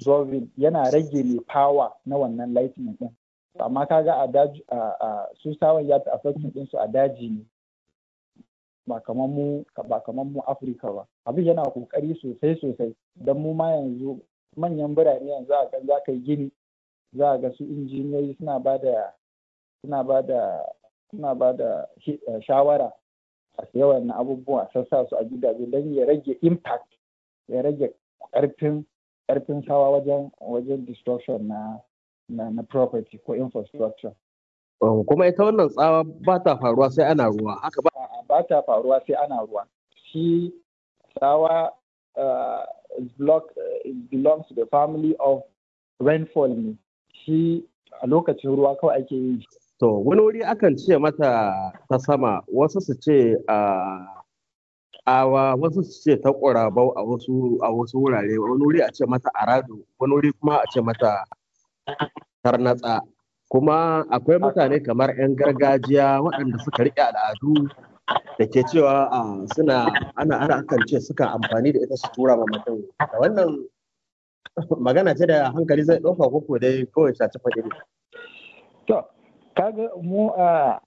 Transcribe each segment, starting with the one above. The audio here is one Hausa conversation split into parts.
absorbing yana rage ne power na wannan lightning din amma kaga a daji a su sawan ya fi affecting din su a daji ne ba kamar mu ba kamar mu Afirka ba abin yana kokari sosai sosai don mu ma yanzu manyan birane yanzu a kan za ka yi gini za a ga su injiniyoyi suna ba da suna ba da suna ba da shawara a yawan abubuwa sassa su a gidaje don ya rage impact ya rage karfin karfin sawa wajen wajen destruction na na, na property ko infrastructure kuma ita wannan tsawa ba ta faruwa sai ana ruwa haka ba ba ta faruwa sai ana ruwa shi tsawa uh, block uh, belongs to the family of rainfall ne shi a lokacin ruwa kawai ake yin shi To, wani wuri akan ce mata ta sama, wasu su ce a awa, wasu su ce ta ƙurabau a wasu a wasu wurare, wani wuri a ce mata arado, wani wuri kuma a ce mata tarnatsa. Kuma akwai mutane kamar 'yan gargajiya waɗanda suka riƙe al'adu da ke cewa suna ana ana akan ce suka amfani da ita su tura ma mutum. Da wannan magana ce da hankali zai ɗauka ko dai kawai shaci faɗi ne. To, kaga mu a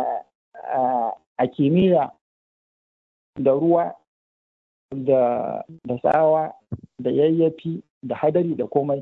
a kimiyya da ruwa da da tsawa da yayyafi da hadari da komai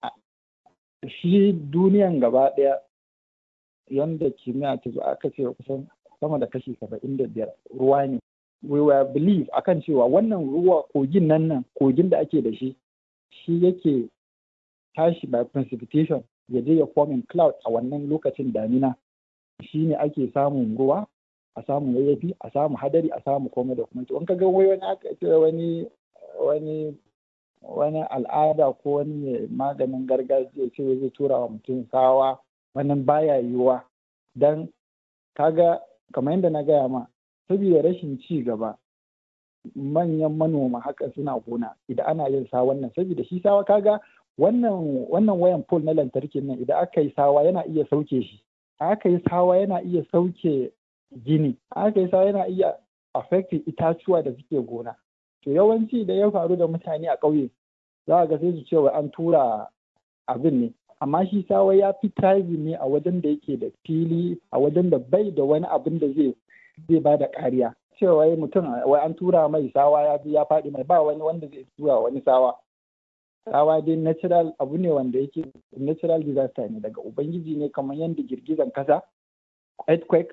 shi duniyan gaba ɗaya yadda kimiyya ta zo aka ce kusan sama da kashi saba'in da biyar ruwa ne we were believe akan cewa wannan ruwa kogin nan nan kogin da ake da shi shi yake tashi by precipitation ya je ya forming cloud a wannan lokacin damina shi ne ake samun ruwa a samu yayyafi a samu hadari a samu komai da kuma in ka ga wai wani aka ce wani wani wani al'ada ko wani maganin gargajiya ce zai tura wa mutum sawa wannan baya yiwuwa dan kaga kamar yadda na gaya ma saboda rashin ci gaba manyan manoma haka suna gona idan ana yin sa wannan saboda shi sawa kaga wannan wannan wayan pole na lantarkin nan idan aka yi sawa yana iya sauke shi aka yi sawa yana iya sauke gini aka yi sawa yana iya affecting itatuwa da suke gona to yawanci da ya faru da mutane a ƙauye za ga sai su ce an tura abin ne amma shi sawa ya fi thriving ne a wajen da yake da fili a wajen da bai da wani abin da zai zai ba da kariya cewa mutum wai an tura mai sawa ya ya faɗi mai ba wani wanda zai tura wani sawa tsawa dai natural abu ne wanda yake natural disaster ne daga ubangiji ne kamar yadda girgizan kasa earthquake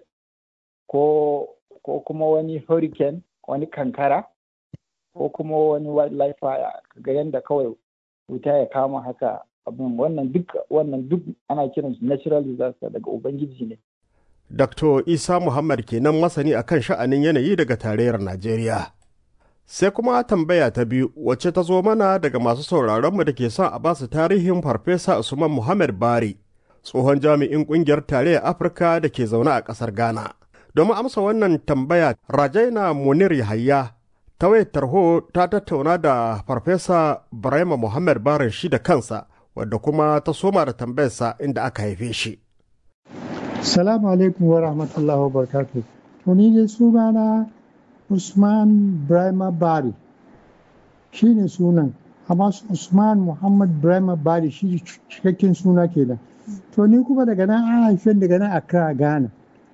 ko ko kuma wani hurricane wani kankara ko kuma wani wildlife fire ga yadda kawai wuta ya kama haka abin wannan duk wannan duk ana kiran su natural disaster daga ubangiji ne Dr. Isa Muhammad kenan masani akan sha'anin yanayi daga tarayyar Najeriya. Sai kuma tambaya ta biyu wacce ta zo mana daga masu sauraronmu da ke son a basu tarihin Farfesa Usman Muhammad Bari, tsohon jami'in ƙungiyar tarayyar Afirka da ke zaune a ƙasar Ghana. Domin amsa wannan tambaya, Rajaina Munir Yahaya ta wayar tarho ta tattauna da Farfesa Barema Muhammad Barin shi da kansa, wadda kuma ta soma da tambayarsa inda aka haife shi. Salamu alaikum wa rahmatullahi wa barakatuh. To ni dai sunana Usman Brahma Bari shi ne sunan, amma Usman Muhammad Brahma Bari shi cikakken suna kenan. To ni kuma daga nan an haife daga nan Accra Ghana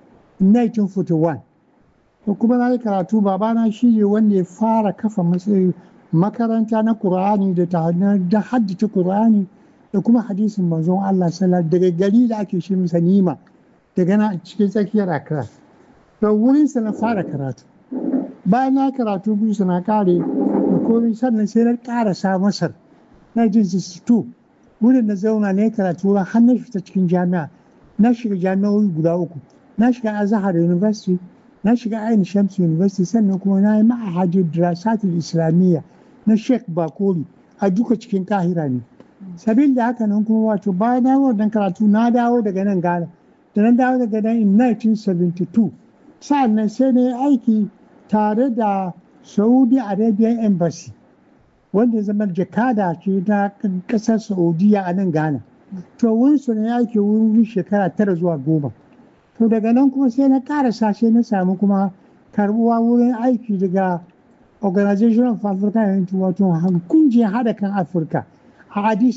1941. To kuma na yi karatu babana shi ne wanda ya fara kafa makaranta na Kur'ani da ta da haddace Kur'ani da kuma hadisin manzon Allah sallallahu daga gari da ake shi masa nima. daga na cikin tsakiyar Accra. To wurinsa na fara karatu. Bayan na karatu biyu na kare da komai sannan sai na karasa Masar 1962 wurin na zauna ne karatu har na fita cikin jami'a na shiga jami'o'i guda uku na shiga Azhar University na shiga Ain Shams University sannan kuma na yi ma'ahajin Dirasatul Islamiyya na Sheikh Bakori a duka cikin Kahira ne. Sabin da haka nan kuma wato bayan na wannan karatu na dawo daga nan Ghana da na dawo daga nan in 1972 sa'an nan sai na yi aiki tare da saudi arabian embassy wanda zama jakada ce na kasar saudiya a nan ghana to wurin su na aiki wurin shekara tara zuwa goma to daga nan kuma sai na karasa sai na samu kuma karbuwa wurin aiki daga organization of african unity wato kungiyar hada kan afirka a addis